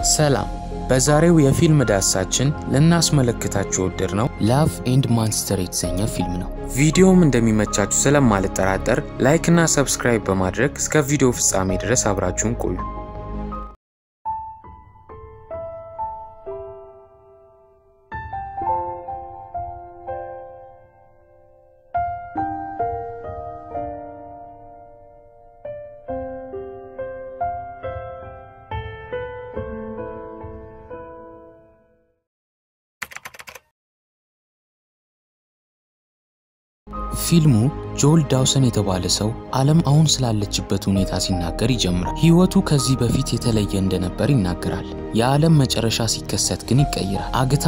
ሰላም። በዛሬው የፊልም ዳሳችን ልናስመለክታችሁ ወደድ ነው ላቭ ኤንድ ማንስተር የተሰኘ ፊልም ነው። ቪዲዮም እንደሚመቻችሁ ስለማልጠራጠር ላይክ እና ሰብስክራይብ በማድረግ እስከ ቪዲዮ ፍጻሜ ድረስ አብራችሁን ቆዩ። ፊልሙ ጆል ዳውሰን የተባለ ሰው ዓለም አሁን ስላለችበት ሁኔታ ሲናገር ይጀምራል። ሕይወቱ ከዚህ በፊት የተለየ እንደነበር ይናገራል። የዓለም መጨረሻ ሲከሰት ግን ይቀይራል። አግታ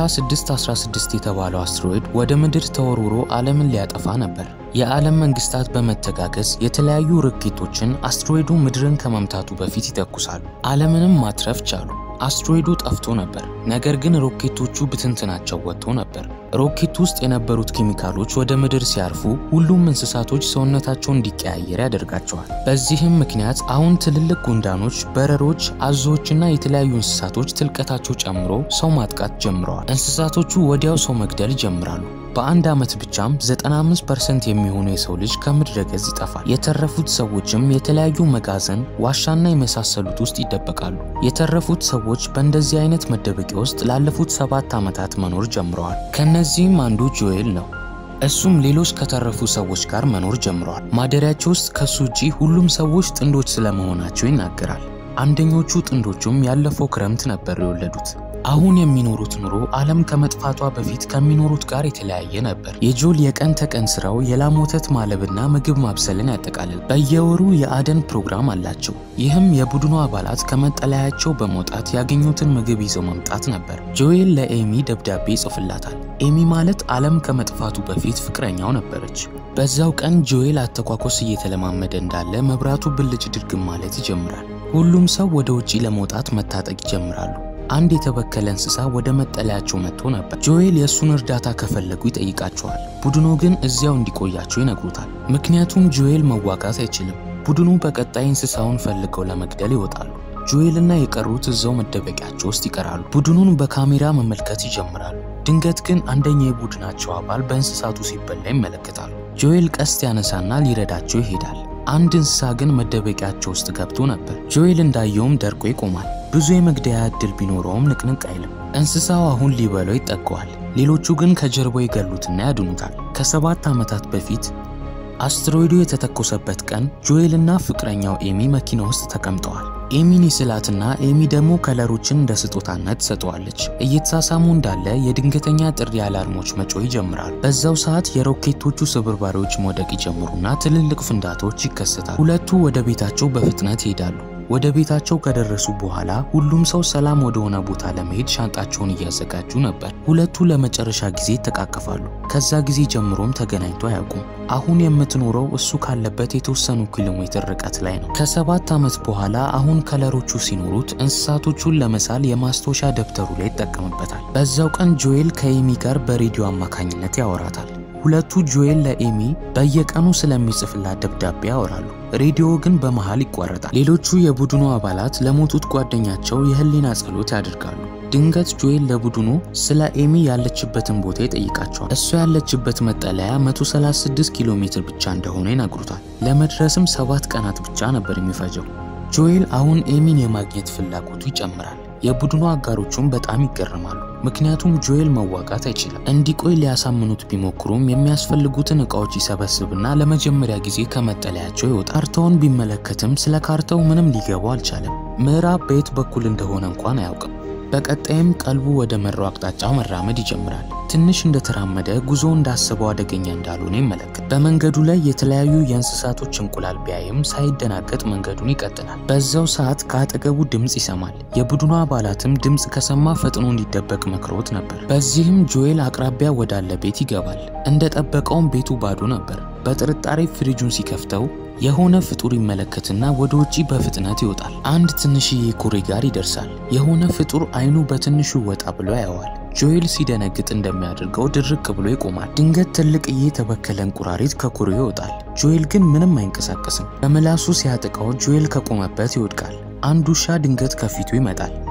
616 የተባለው አስትሮይድ ወደ ምድር ተወርውሮ ዓለምን ሊያጠፋ ነበር። የዓለም መንግስታት በመተጋገዝ የተለያዩ ሮኬቶችን አስትሮይዱ ምድርን ከመምታቱ በፊት ይተኩሳሉ። ዓለምንም ማትረፍ ቻሉ። አስትሮይዱ ጠፍቶ ነበር፣ ነገር ግን ሮኬቶቹ ብትንትናቸው ወጥቶ ነበር። ሮኬት ውስጥ የነበሩት ኬሚካሎች ወደ ምድር ሲያርፉ ሁሉም እንስሳቶች ሰውነታቸው እንዲቀያየር ያደርጋቸዋል። በዚህም ምክንያት አሁን ትልልቅ ጉንዳኖች፣ በረሮች፣ አዞዎችና የተለያዩ እንስሳቶች ትልቀታቸው ጨምሮ ሰው ማጥቃት ጀምረዋል። እንስሳቶቹ ወዲያው ሰው መግደል ይጀምራሉ። በአንድ ዓመት ብቻም 95% የሚሆኑ የሰው ልጅ ከምድረ ገጽ ይጠፋል። የተረፉት ሰዎችም የተለያዩ መጋዘን፣ ዋሻና የመሳሰሉት ውስጥ ይደበቃሉ። የተረፉት ሰዎች በእንደዚህ አይነት መደበቂያ ውስጥ ላለፉት ሰባት ዓመታት መኖር ጀምረዋል። ከነዚህም አንዱ ጆኤል ነው። እሱም ሌሎች ከተረፉ ሰዎች ጋር መኖር ጀምረዋል። ማደሪያቸው ውስጥ ከሱ ውጪ ሁሉም ሰዎች ጥንዶች ስለመሆናቸው ይናገራል። አንደኞቹ ጥንዶቹም ያለፈው ክረምት ነበር የወለዱት። አሁን የሚኖሩት ኑሮ ዓለም ከመጥፋቷ በፊት ከሚኖሩት ጋር የተለያየ ነበር። የጆል የቀን ተቀን ስራው የላም ወተት ማለብና ምግብ ማብሰልን ያጠቃልል። በየወሩ የአደን ፕሮግራም አላቸው። ይህም የቡድኑ አባላት ከመጠለያቸው በመውጣት ያገኙትን ምግብ ይዘው መምጣት ነበር። ጆኤል ለኤሚ ደብዳቤ ይጽፍላታል። ኤሚ ማለት ዓለም ከመጥፋቱ በፊት ፍቅረኛው ነበረች። በዛው ቀን ጆኤል አተኳኮስ እየተለማመደ እንዳለ መብራቱ ብልጭ ድርግም ማለት ይጀምራል። ሁሉም ሰው ወደ ውጪ ለመውጣት መታጠቅ ይጀምራሉ። አንድ የተበከለ እንስሳ ወደ መጠለያቸው መጥቶ ነበር። ጆኤል የእሱን እርዳታ ከፈለጉ ይጠይቃቸዋል። ቡድኑ ግን እዚያው እንዲቆያቸው ይነግሩታል። ምክንያቱም ጆኤል መዋጋት አይችልም። ቡድኑ በቀጣይ እንስሳውን ፈልገው ለመግደል ይወጣሉ። ጆኤልና የቀሩት እዛው መደበቂያቸው ውስጥ ይቀራሉ። ቡድኑን በካሜራ መመልከት ይጀምራሉ። ድንገት ግን አንደኛ የቡድናቸው አባል በእንስሳቱ ሲበላ ይመለከታሉ። ጆኤል ቀስት ያነሳና ሊረዳቸው ይሄዳል። አንድ እንስሳ ግን መደበቂያቸው ውስጥ ገብቶ ነበር። ጆኤል እንዳየውም ደርቆ ይቆማል። ብዙ የመግደያ ዕድል ቢኖረውም ንቅንቅ አይልም። እንስሳው አሁን ሊበላው ይጠገዋል። ሌሎቹ ግን ከጀርባው ይገሉትና ያድኑታል። ከሰባት ዓመታት በፊት አስትሮይዱ የተተኮሰበት ቀን ጆኤልና ፍቅረኛው ኤሚ መኪና ውስጥ ተቀምጠዋል። ኤሚን ይስላትና ኤሚ ደግሞ ከለሮችን እንደ ስጦታነት ትሰጠዋለች። እየተሳሳሙ እንዳለ የድንገተኛ ጥሪ አላርሞች መጮህ ይጀምራሉ። በዛው ሰዓት የሮኬቶቹ ስብርባሪዎች መውደቅ ይጀምሩና ትልልቅ ፍንዳታዎች ይከሰታሉ። ሁለቱ ወደ ቤታቸው በፍጥነት ይሄዳሉ። ወደ ቤታቸው ከደረሱ በኋላ ሁሉም ሰው ሰላም ወደሆነ ቦታ ለመሄድ ሻንጣቸውን እያዘጋጁ ነበር። ሁለቱ ለመጨረሻ ጊዜ ይተቃቀፋሉ። ከዛ ጊዜ ጀምሮም ተገናኝቶ አያውቁም። አሁን የምትኖረው እሱ ካለበት የተወሰኑ ኪሎ ሜትር ርቀት ላይ ነው። ከሰባት ዓመት በኋላ አሁን ከለሮቹ ሲኖሩት እንስሳቶቹን ለመሳል የማስታወሻ ደብተሩ ላይ ይጠቀምበታል። በዛው ቀን ጆኤል ከኤሚ ጋር በሬዲዮ አማካኝነት ያወራታል። ሁለቱ ጆኤል ለኤሚ በየቀኑ ስለሚጽፍላት ደብዳቤ ያወራሉ። ሬዲዮ ግን በመሃል ይቋረጣል። ሌሎቹ የቡድኑ አባላት ለሞቱት ጓደኛቸው የህሊና ጸሎት ያደርጋሉ። ድንገት ጆኤል ለቡድኑ ስለ ኤሚ ያለችበትን ቦታ ይጠይቃቸዋል። እሷ ያለችበት መጠለያ 136 ኪሎ ሜትር ብቻ እንደሆነ ይነግሩታል። ለመድረስም ሰባት ቀናት ብቻ ነበር የሚፈጀው። ጆኤል አሁን ኤሚን የማግኘት ፍላጎቱ ይጨምራል። የቡድኑ አጋሮቹም በጣም ይገረማሉ። ምክንያቱም ጆኤል መዋጋት አይችልም። እንዲቆይ ሊያሳምኑት ቢሞክሩም የሚያስፈልጉትን እቃዎች ይሰበስብና ለመጀመሪያ ጊዜ ከመጠለያቸው ይወጣል። ካርታውን ቢመለከትም ስለ ካርታው ምንም ሊገባው አልቻለም። ምዕራብ በየት በኩል እንደሆነ እንኳን አያውቅም። በቀጣይም ቀልቡ ወደ መራው አቅጣጫ መራመድ ይጀምራል። ትንሽ እንደተራመደ ጉዞ እንዳሰበው አደገኛ እንዳልሆነ ይመለከት። በመንገዱ ላይ የተለያዩ የእንስሳቶች እንቁላል ቢያይም ሳይደናገጥ መንገዱን ይቀጥላል። በዛው ሰዓት ከአጠገቡ ድምፅ ይሰማል። የቡድኑ አባላትም ድምፅ ከሰማ ፈጥኖ እንዲደበቅ መክሮት ነበር። በዚህም ጆኤል አቅራቢያ ወዳለ ቤት ይገባል። እንደጠበቀውም ቤቱ ባዶ ነበር። በጥርጣሬ ፍሪጁን ሲከፍተው የሆነ ፍጡር ይመለከትና ወደ ውጪ በፍጥነት ይወጣል። አንድ ትንሽዬ ኩሬ ጋር ይደርሳል። የሆነ ፍጡር አይኑ በትንሹ ወጣ ብሎ ያየዋል። ጆኤል ሲደነግጥ እንደሚያደርገው ድርቅ ብሎ ይቆማል። ድንገት ትልቅዬ የተበከለ እንቁራሪት ከኩሬው ይወጣል። ጆኤል ግን ምንም አይንቀሳቀስም። በምላሱ ሲያጠቃው ጆኤል ከቆመበት ይወድቃል። አንድ ውሻ ድንገት ከፊቱ ይመጣል።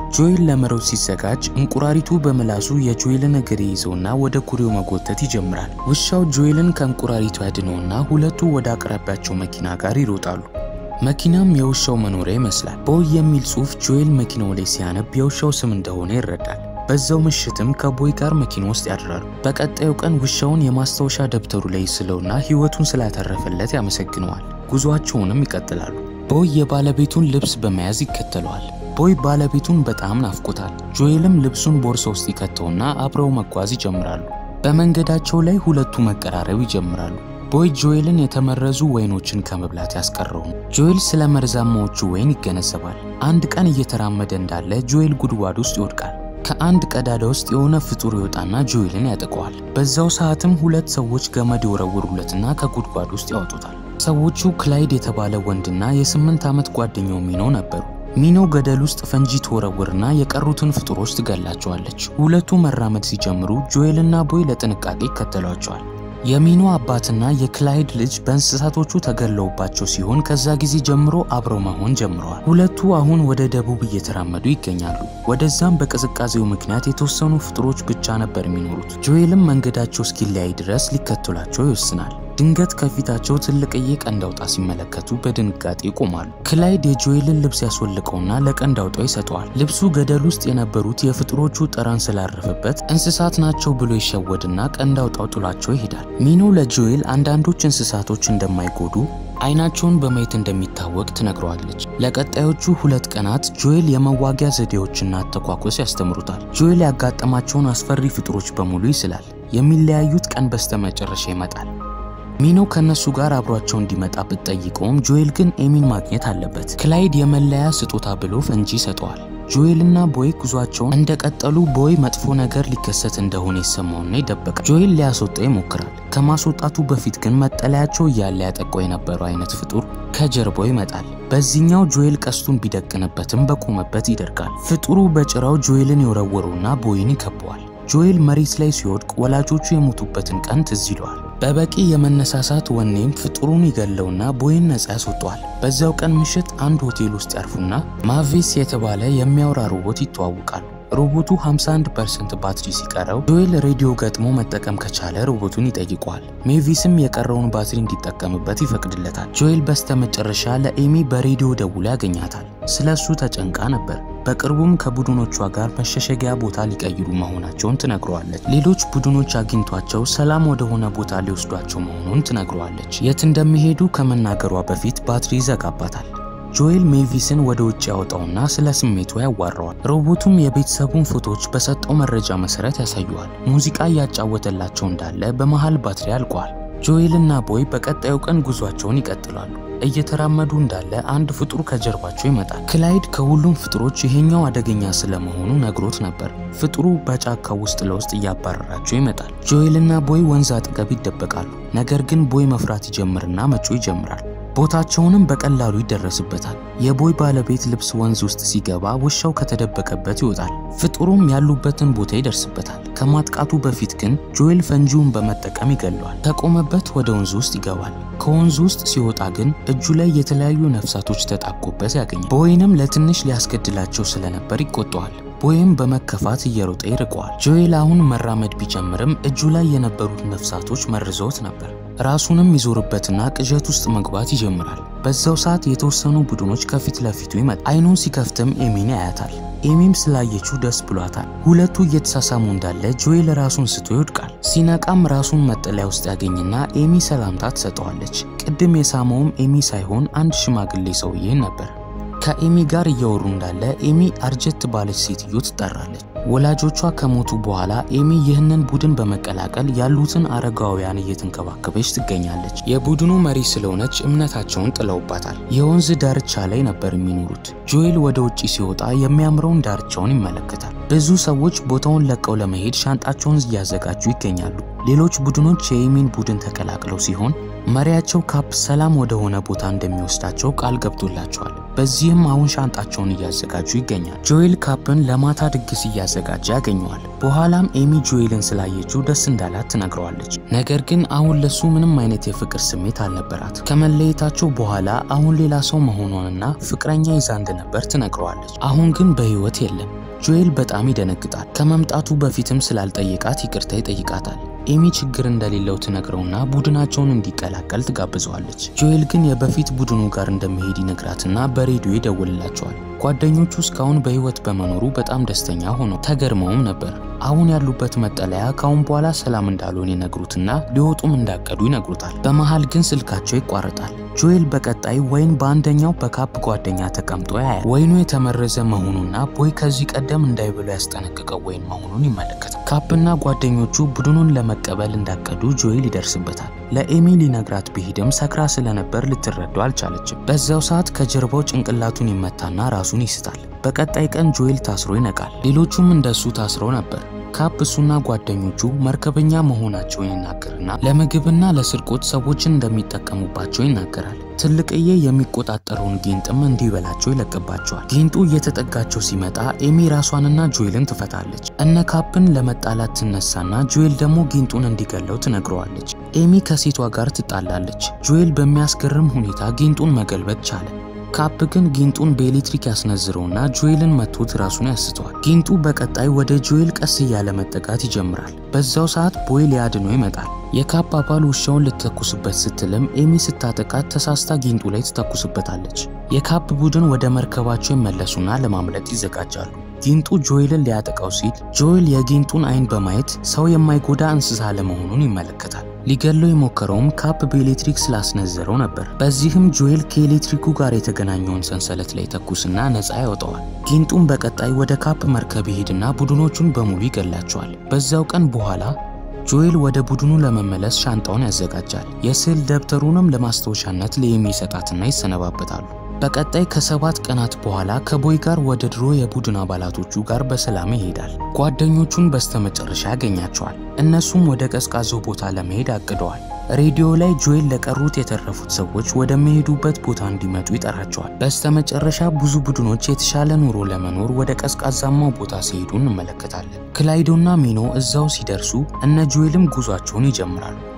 ጆኤል ለመሮጥ ሲዘጋጅ እንቁራሪቱ በምላሱ የጆኤልን እግር ይዘውና ወደ ኩሬው መጎተት ይጀምራል። ውሻው ጆኤልን ከእንቁራሪቱ ያድነውና ሁለቱ ወደ አቅራቢያቸው መኪና ጋር ይሮጣሉ። መኪናም የውሻው መኖሪያ ይመስላል። ቦይ የሚል ጽሑፍ ጆኤል መኪናው ላይ ሲያነብ የውሻው ስም እንደሆነ ይረዳል። በዛው ምሽትም ከቦይ ጋር መኪና ውስጥ ያድራሉ። በቀጣዩ ቀን ውሻውን የማስታወሻ ደብተሩ ላይ ስለውና ሕይወቱን ስላተረፈለት ያመሰግነዋል። ጉዟቸውንም ይቀጥላሉ። ቦይ የባለቤቱን ልብስ በመያዝ ይከተለዋል። ቦይ ባለቤቱን በጣም ናፍቆታል። ጆኤልም ልብሱን ቦርሳ ውስጥ ይከተውና አብረው መጓዝ ይጀምራሉ። በመንገዳቸው ላይ ሁለቱ መቀራረብ ይጀምራሉ። ቦይ ጆኤልን የተመረዙ ወይኖችን ከመብላት ያስቀረውም። ጆኤል ስለ መርዛማዎቹ ወይን ይገነዘባል። አንድ ቀን እየተራመደ እንዳለ ጆኤል ጉድጓድ ውስጥ ይወድቃል። ከአንድ ቀዳዳ ውስጥ የሆነ ፍጡር ይወጣና ጆኤልን ያጠቀዋል። በዛው ሰዓትም ሁለት ሰዎች ገመድ ይወረውሩለትና ከጉድጓድ ውስጥ ያወጡታል። ሰዎቹ ክላይድ የተባለ ወንድና የስምንት ዓመት ጓደኛው ሚኖ ነበሩ። ሚኖ ገደል ውስጥ ፈንጂ ትወረውርና የቀሩትን ፍጡሮች ትገላቸዋለች። ሁለቱ መራመድ ሲጀምሩ ጆኤልና ቦይ ለጥንቃቄ ይከተሏቸዋል። የሚኖ አባትና የክላይድ ልጅ በእንስሳቶቹ ተገለውባቸው ሲሆን ከዛ ጊዜ ጀምሮ አብረው መሆን ጀምረዋል። ሁለቱ አሁን ወደ ደቡብ እየተራመዱ ይገኛሉ። ወደዛም በቅዝቃዜው ምክንያት የተወሰኑ ፍጡሮች ብቻ ነበር የሚኖሩት። ጆኤልም መንገዳቸው እስኪለያይ ድረስ ሊከተሏቸው ይወስናል። ድንገት ከፊታቸው ትልቅዬ ቀንድ አውጣ ሲመለከቱ በድንጋጤ ይቆማሉ። ክላይድ የጆኤልን ልብስ ያስወልቀውና ለቀንድ አውጣው ይሰጠዋል። ልብሱ ገደል ውስጥ የነበሩት የፍጥሮቹ ጠረን ስላረፈበት እንስሳት ናቸው ብሎ ይሸወድና ቀንድ አውጣው ጥሏቸው ይሄዳል። ሚኖ ለጆኤል አንዳንዶች እንስሳቶች እንደማይጎዱ አይናቸውን በማየት እንደሚታወቅ ትነግረዋለች። ለቀጣዮቹ ሁለት ቀናት ጆኤል የመዋጊያ ዘዴዎችና አተኳኮስ ያስተምሩታል። ጆኤል ያጋጠማቸውን አስፈሪ ፍጥሮች በሙሉ ይስላል። የሚለያዩት ቀን በስተመጨረሻ ይመጣል። ሚኖ ከነሱ ጋር አብሯቸው እንዲመጣ ብትጠይቀውም ጆኤል ግን ኤሚን ማግኘት አለበት። ክላይድ የመለያ ስጦታ ብሎ ፈንጂ ይሰጠዋል። ጆኤልና ቦይ ጉዟቸውን እንደቀጠሉ ቦይ መጥፎ ነገር ሊከሰት እንደሆነ ይሰማውና ይደበቃል። ጆኤል ሊያስወጣው ይሞክራል። ከማስወጣቱ በፊት ግን መጠለያቸው እያለ ያጠቃው የነበረው አይነት ፍጡር ከጀርባው ይመጣል። በዚህኛው ጆኤል ቀስቱን ቢደቅንበትም በቆመበት ይደርጋል። ፍጡሩ በጭራው ጆኤልን የወረወረውና ቦይን ይከበዋል። ጆኤል መሬት ላይ ሲወድቅ ወላጆቹ የሞቱበትን ቀን ትዝ ይለዋል። በበቂ የመነሳሳት ወኔም ፍጡሩን ይገለውና ቦይን ነጻ ያስወጠዋል። በዚያው ቀን ምሽት አንድ ሆቴል ውስጥ ያርፉና ማቪስ የተባለ የሚያወራ ሮቦት ይተዋወቃሉ። ሮቦቱ 51% ባትሪ ሲቀረው ጆኤል ሬዲዮ ገጥሞ መጠቀም ከቻለ ሮቦቱን ይጠይቀዋል። ሜቪስም የቀረውን ባትሪ እንዲጠቀምበት ይፈቅድለታል። ጆኤል በስተመጨረሻ ለኤሚ በሬዲዮ ደውሎ ያገኛታል። ስለ እሱ ተጨንቃ ነበር። በቅርቡም ከቡድኖቿ ጋር መሸሸጊያ ቦታ ሊቀይሩ መሆናቸውን ትነግረዋለች። ሌሎች ቡድኖች አግኝቷቸው ሰላም ወደሆነ ቦታ ሊወስዷቸው መሆኑን ትነግረዋለች። የት እንደሚሄዱ ከመናገሯ በፊት ባትሪ ይዘጋባታል። ጆኤል ሜቪስን ወደ ውጭ ያወጣውና ስለ ስሜቱ ያዋራዋል። ሮቦቱም የቤተሰቡን ፎቶዎች በሰጠው መረጃ መሰረት ያሳየዋል። ሙዚቃ እያጫወተላቸው እንዳለ በመሃል ባትሪ አልቋል። ጆኤልና ቦይ በቀጣዩ ቀን ጉዟቸውን ይቀጥላሉ። እየተራመዱ እንዳለ አንድ ፍጡር ከጀርባቸው ይመጣል። ክላይድ ከሁሉም ፍጡሮች ይሄኛው አደገኛ ስለመሆኑ ነግሮት ነበር። ፍጡሩ በጫካው ውስጥ ለውስጥ እያባረራቸው ይመጣል። ጆኤልና ቦይ ወንዝ አጠገብ ይደበቃሉ። ነገር ግን ቦይ መፍራት ይጀምርና መጮ ይጀምራል። ቦታቸውንም በቀላሉ ይደረስበታል። የቦይ ባለቤት ልብስ ወንዝ ውስጥ ሲገባ ውሻው ከተደበቀበት ይወጣል። ፍጡሩም ያሉበትን ቦታ ይደርስበታል። ከማጥቃቱ በፊት ግን ጆኤል ፈንጂውን በመጠቀም ይገለዋል። ከቆመበት ወደ ወንዙ ውስጥ ይገባል። ከወንዙ ውስጥ ሲወጣ ግን እጁ ላይ የተለያዩ ነፍሳቶች ተጣብቆበት ያገኛል። ቦይንም ለትንሽ ሊያስገድላቸው ስለነበር ይቆጠዋል። ቦይም በመከፋት እየሮጠ ይርቀዋል። ጆኤል አሁን መራመድ ቢጀምርም እጁ ላይ የነበሩት ነፍሳቶች መርዘውት ነበር። ራሱንም ይዞርበትና ቅዠት ውስጥ መግባት ይጀምራል። በዛው ሰዓት የተወሰኑ ቡድኖች ከፊት ለፊቱ ይመጣል። አይኑን ሲከፍትም ኤሚን ያያታል። ኤሚም ስላየችው ደስ ብሏታል። ሁለቱ እየተሳሳሙ እንዳለ ጆኤል ራሱን ስቶ ይወድቃል። ሲነቃም ራሱን መጠለያ ውስጥ ያገኝና ኤሚ ሰላምታ ትሰጠዋለች። ቅድም የሳመውም ኤሚ ሳይሆን አንድ ሽማግሌ ሰውዬን ነበር። ከኤሚ ጋር እያወሩ እንዳለ ኤሚ አርጀት ባለች ሴትዮ ትጠራለች። ወላጆቿ ከሞቱ በኋላ ኤሚ ይህንን ቡድን በመቀላቀል ያሉትን አረጋውያን እየተንከባከበች ትገኛለች። የቡድኑ መሪ ስለሆነች እምነታቸውን ጥለውባታል። የወንዝ ዳርቻ ላይ ነበር የሚኖሩት። ጆኤል ወደ ውጭ ሲወጣ የሚያምረውን ዳርቻውን ይመለከታል። ብዙ ሰዎች ቦታውን ለቀው ለመሄድ ሻንጣቸውን እያዘጋጁ ይገኛሉ። ሌሎች ቡድኖች የኤሚን ቡድን ተቀላቅለው ሲሆን መሪያቸው ካፕ ሰላም ወደሆነ ቦታ እንደሚወስዳቸው ቃል ገብቶላቸዋል። በዚህም አሁን ሻንጣቸውን እያዘጋጁ ይገኛል። ጆኤል ካፕን ለማታ ድግስ እያዘጋጀ ያገኘዋል። በኋላም ኤሚ ጆኤልን ስላየችው ደስ እንዳላት ትነግረዋለች። ነገር ግን አሁን ለሱ ምንም አይነት የፍቅር ስሜት አልነበራት። ከመለየታቸው በኋላ አሁን ሌላ ሰው መሆኗንና ፍቅረኛ ይዛ እንደነበር ትነግረዋለች። አሁን ግን በህይወት የለም። ጆኤል በጣም ይደነግጣል። ከመምጣቱ በፊትም ስላልጠየቃት ይቅርታ ይጠይቃታል። ኤሚ ችግር እንደሌለው ትነግረውና ቡድናቸውን እንዲቀላቀል ትጋብዘዋለች። ጆኤል ግን የበፊት ቡድኑ ጋር እንደሚሄድ ይነግራትና በሬዲዮ ይደውልላቸዋል። ጓደኞቹ እስካሁን በህይወት በመኖሩ በጣም ደስተኛ ሆነው ተገርመውም ነበር። አሁን ያሉበት መጠለያ ካሁን በኋላ ሰላም እንዳልሆን ይነግሩትና ሊወጡም እንዳቀዱ ይነግሩታል። በመሃል ግን ስልካቸው ይቋረጣል። ጆኤል በቀጣይ ወይን በአንደኛው በካፕ ጓደኛ ተቀምጦ ያያል። ወይኑ የተመረዘ መሆኑና ቦይ ከዚህ ቀደም እንዳይብሎ ያስጠነቅቀው ወይን መሆኑን ይመለከታል። ካፕና ጓደኞቹ ቡድኑን ለመቀበል እንዳቀዱ ጆኤል ይደርስበታል። ለኤሚ ሊነግራት ቢሄድም ሰክራ ስለነበር ልትረዳው አልቻለችም። በዛው ሰዓት ከጀርባው ጭንቅላቱን ይመታና ራሱን ይስታል። በቀጣይ ቀን ጆኤል ታስሮ ይነቃል። ሌሎቹም እንደሱ ታስረው ነበር። ካፕ እሱና ጓደኞቹ መርከበኛ መሆናቸውን ይናገርና ለምግብና ለስርቆት ሰዎችን እንደሚጠቀሙባቸው ይናገራል። ትልቅዬ የሚቆጣጠረውን ጊንጥም እንዲበላቸው ይለቅባቸዋል። ጊንጡ እየተጠጋቸው ሲመጣ ኤሚ ራሷንና ጆኤልን ትፈታለች። እነ ካፕን ለመጣላት ትነሳና ጆኤል ደግሞ ጊንጡን እንዲገለው ትነግረዋለች። ኤሚ ከሴቷ ጋር ትጣላለች። ጆኤል በሚያስገርም ሁኔታ ጊንጡን መገልበጥ ቻለ። ካፕ ግን ጊንጡን በኤሌክትሪክ ያስነዝረውና ጆኤልን መቶት ራሱን ያስተዋል። ጊንጡ በቀጣይ ወደ ጆኤል ቀስ እያለ መጠጋት ይጀምራል። በዛው ሰዓት ቦይ ሊያድነው ይመጣል። የካፕ አባል ውሻውን ልትተኩስበት ስትልም ኤሚ ስታጠቃት ተሳስታ ጊንጡ ላይ ትተኩስበታለች። የካፕ ቡድን ወደ መርከባቸው ይመለሱና ለማምለጥ ይዘጋጃሉ። ጊንጡ ጆኤልን ሊያጠቃው ሲል ጆኤል የጊንጡን አይን በማየት ሰው የማይጎዳ እንስሳ ለመሆኑን ይመለከታል። ሊገለው የሞከረውም ካፕ በኤሌክትሪክ ስላስነዘረው ነበር። በዚህም ጆኤል ከኤሌክትሪኩ ጋር የተገናኘውን ሰንሰለት ላይ ተኩስና ነፃ ያወጣዋል። ጊንጡም በቀጣይ ወደ ካፕ መርከብ ይሄድና ቡድኖቹን በሙሉ ይገላቸዋል። በዛው ቀን በኋላ ጆኤል ወደ ቡድኑ ለመመለስ ሻንጣውን ያዘጋጃል። የስዕል ደብተሩንም ለማስታወሻነት ለኤሚ ይሰጣትና ይሰነባበታሉ። በቀጣይ ከሰባት ቀናት በኋላ ከቦይ ጋር ወደ ድሮ የቡድን አባላቶቹ ጋር በሰላም ይሄዳል። ጓደኞቹን በስተመጨረሻ ያገኛቸዋል። እነሱም ወደ ቀዝቃዛው ቦታ ለመሄድ አቅደዋል። ሬዲዮ ላይ ጆኤል ለቀሩት የተረፉት ሰዎች ወደሚሄዱበት ቦታ እንዲመጡ ይጠራቸዋል። በስተመጨረሻ ብዙ ቡድኖች የተሻለ ኑሮ ለመኖር ወደ ቀዝቃዛማው ቦታ ሲሄዱ እንመለከታለን። ክላይዶና ሚኖ እዛው ሲደርሱ እነ ጆኤልም ጉዟቸውን ይጀምራሉ።